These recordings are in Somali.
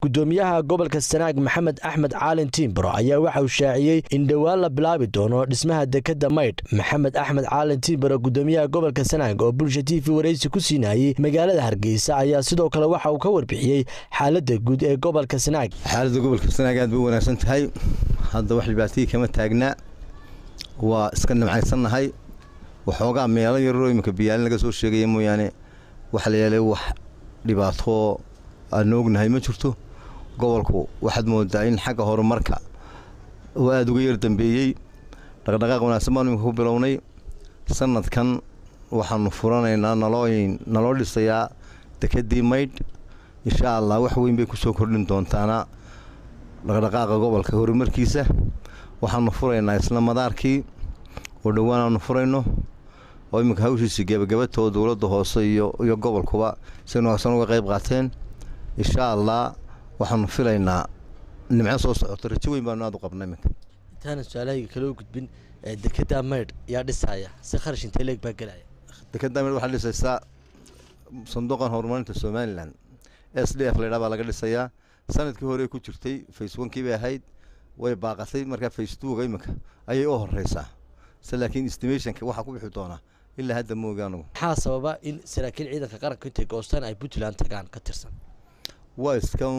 gudoomiyaha gobolka sanaag maxamed axmed caalin tiimbaro ayaa waxa uu shaaciyey in dhowaan la bilaabi doono dhismaha dekadda maydh maxamed axmed caalin tiimbaro gudoomiyaha gobolka sanaag oo bulsha t v waraysi ku siinayey magaalada hargeysa ayaa sidoo kale waxa uu ka warbixiyey xaaladda guud ee gobolka sanaag xaaladda gobolka sanaag aad bay u wanaagsan tahay hadda wax dhibaatihii kama taagnaa waa iska nimcaysannahay waxoogaa meelo yaroo iminka biyaalin laga soo sheegaya mooyaane waxa la yeelay wax dhibaato aan ognahay ma jirto gobolku waxaad moodaa in xagga horumarka oo aada uga yar dambeeyey dhaqdhaqaaq wanaagsan baanu iminka ku bilownay sanadkan waxaanu furanaynaa nalooyin naloo dhisayaa dekedii maydh insha allah wax weyn bay kusoo kordhin doontaana dhaqdhaqaaqa gobolka horumarkiisa waxaanu furaynaa isla madaarkii oo dhowaan aanu furayno oo iminka hawshiisii gebagabatoo dowladda hoose iyo iyo gobolkuba si wanaagsan uga qayb qaateen insha allah waxaanu filaynaa nimco soo socoto rajo weyn baanu aad u qabna iminka intaana su-aalahayga kale u gudbin dekeda maydh yaa dhisaya si kharash intee leeg baa gelaya dekeda maydh waxaa dhisaysaa sanduuqan horumarinta somalilan s d f laydhaa baa laga dhisayaa sanadkii hore ku jirtay face onkii bay ahayd way baaqatay markaa face twoga iminka ayay u horeysaa se laakiin estimationka waxaa ku bixi doonaa ilaa hadda mooga anugu maxaa sababa in saraakiil ciidanka qaranka intay goostaan ay puntland tagaan ka tirsan waa iskan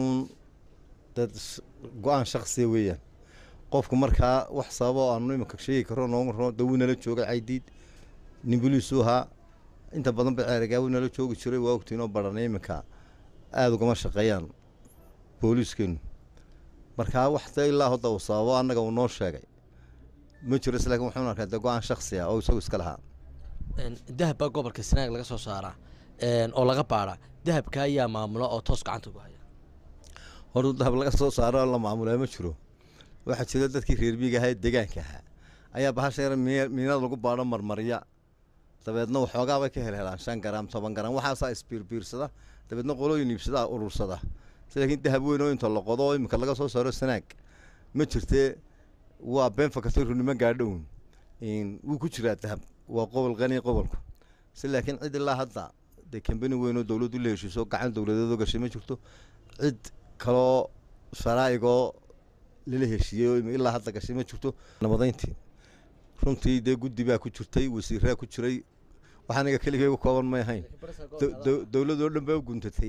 dad go-aan shaksiya weeyaan qofku markaa wax sababa oo aanu iminka sheegi karo noogu rano dawuu nala joogay caydiid nimbuliisu ahaa inta badan ba ceerigaawu nala joogi jiray waa ogtiinoo baranay iminka aada ugama shaqeeyaan booliiskeenu markaa wax de ilaa hadda uu sababo annaga uu noo sheegay ma jiro is lakin wuxuun arkaa de go-aan shaksi ah oo isagu iska lahaa dahab baa gobolka sanaag laga soo saaraa oo laga baadhaa dahabka ayaa maamula oo toos gacanta ugu haya horta dahab laga soo saaro la maamulaa ma jiro waxaa jira dadkii reer miiga ahaa ee deegaanka ahaa ayaa bahasha yar miinada lagu baadho marmarya dabeedna waxoogaa bay ka helhelaan shan garaam toban garaam waxaasaa isbiirbiirsada dabeedna qolooyin iibsadaa urursada si laakiin dahab weyn oo inta la qodo oo iminka laga soo saaro sanaag ma jirtee waa been fakatay runimo gaadhown wuu ku jiraa dahab waa qobol qani qobolku si laakiin cid ilaa hadda dee kambani weyn oo dowladdu la heshiiso gacan dowladeedoo gashay ma jirto cid kaloo sharaa'igoo lala heshiiyey oo ilaa hadda gashay ma jirto nabadayntii runtii dee guddi baa ku jirtay wasiiraa ku jiray wax aniga keligay uga kooban may ahayn dowladoo dhan baa u guntatay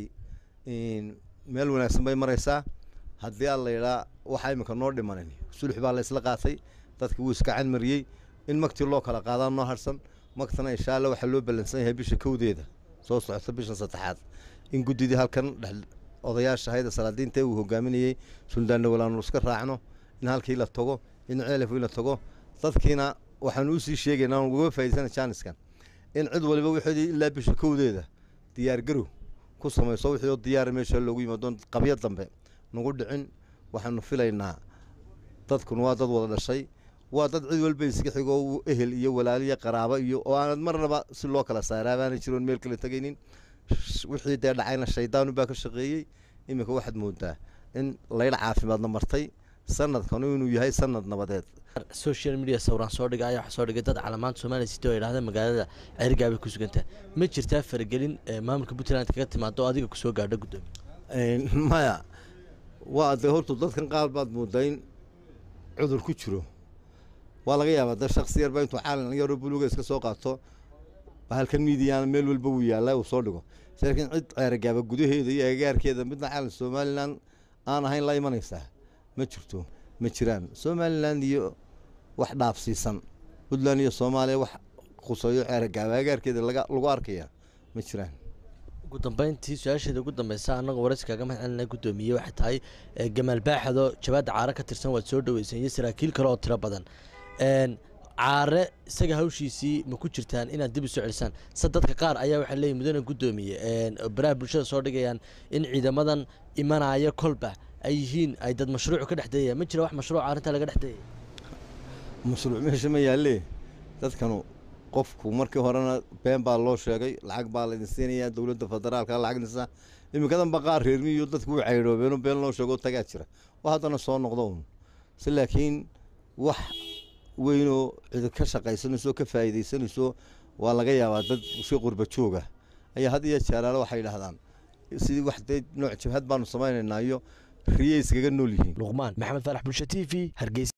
meel wanaagsan bay maraysaa haddii aan la yidhaa waxaa iminka noo dhimanan sulux baa la isla qaatay dadka wuu iska canmariyey in magtii loo kala qaadaa noo harsan magtana insha alla waxaa loo ballansan yahay bisha kowdeeda soo socota bisha saddexaad in guddidii halkan dhex odayaasha hayda salaadiinta uu hogaaminayey suldaanna walaanu iska raacno in halkii la tago in ceelafii la tago dadkiina waxaanu usii sheegaynaa uga faa'idaysana jaaniskan in cid waliba wixii ilaa bisha kowdeeda diyaargarow ku samayso wixii oo diyaara meesha loogu yimaado qabyo dambe nagu dhicin waxaanu filaynaa dadkuna waa dad wada dhashay waa dad cid walba iska xigoo ehel iyo walaaliyo qaraabo iyo oo aanad marnaba si loo kala saaraa baana jiroon meel kala tegaynin wixii dee dhacayna shaydaanu baa ka shaqeeyey iminka waxaad moodaa in laydha caafimaadna martay sanadkanu inuu yahay sanad nabadeed social media sawiraan soo dhiga ayaa waxaa soo dhigay dad calaamaanta soomaaliya sita oo idhahda magaalada ceerigaabay ku sugantaa ma jirtaa faragelin maamulka puntland kaga timaado oo adiga kusoo gaadho guddoomiye maya waa dee horta dadkan qaar baad moodaa in cudur ku jiro waa laga yaabaa de shaksi yarba intuu caalin yaroo buluga iska soo qaato halkan miidiyaana meel walba wuu yaallaa uu soo dhigo laakiin cid ceerigaaba gudaheeda iyo agagaarkeeda midna caalin somalilan aan ahayn la imanaysaa ma jirto ma jiraan somalilan iyo wax dhaafsiisan puntland iyo soomaaliya wax quseeyo ceerigaaba agagaarkeeda lagu arkaya ma jiraan ugu dambeyntii su-aasheeda ugu dambeysa annagoo waraysi kaaga mahad celina guddoomiye waxay tahay gamaal baaxado jabaadda caare ka tirsan waad soo dhaweyseen iyo saraakiil kale oo tiro badan caare isaga hawshiisii ma ku jirtaan inaad dib usoo celisaan se dadka qaar ayaa waxaa leeyihin mudane guddoomiye baraha bulshada soo dhigayaan in ciidamadan imanaya kolba ay yihiin ay dad mashruuc ka dhex dayayaan ma jira wax mashruuca arrintaa laga dhex dayaya mashruuc meesha ma yaalle dadkanu qofku markii horena been baa loo sheegay lacag baa laydin siinayaa dowladda federaalka lacagdiisa iminkadanba qaar reermiyo dadku u caydhoobeeno been loo sheego tagaa jira oo haddana soo noqdo un si laakiin wax weynoo cid ka shaqaysanayso ka faa'iidaysanayso waa laga yaabaa dad si qurba jooga ayaa had iyo jeeraale waxay yidhaahdaan sidii wax dee nooc jabhad baanu samaynaynaa iyo riyay iskaga nool yihiin luqmaan maxamed faarax bulsho t v hargeysa